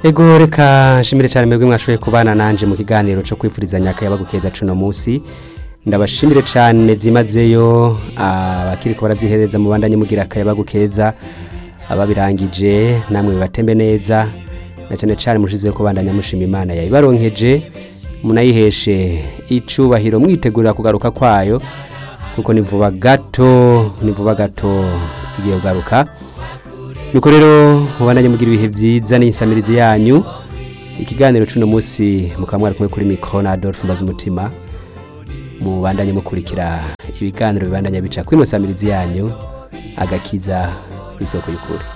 ego reka nshimire cyane mwebwe mwashoboye kubana nanje mu kiganiro cyo kwifurizanya akayaba gukeza cuno munsi ndabashimire cyane byimazeyo abakiri ko baravyihereza mu bandanye mugira akayaba gukeza ababirangije namwe bibatembe neza na cyane cyane mushizeho kubandanya mushima imana yayibaronkeje munayiheshe icubahiro mwitegurira kugaruka kwayo kuko ni vuba gato ni vuba gato igiye kugaruka nuko rero mubandanye mugira ibihe byiza n'insamirizi yanyu ikiganiro cuno munsi mukaba mwari kumwe kuri mikro na Adolphe Mbaza umutima mubandanye mukurikira ibiganiro bibandanya bica kuri musamirizi yanyu agakiza isoko y'ukuri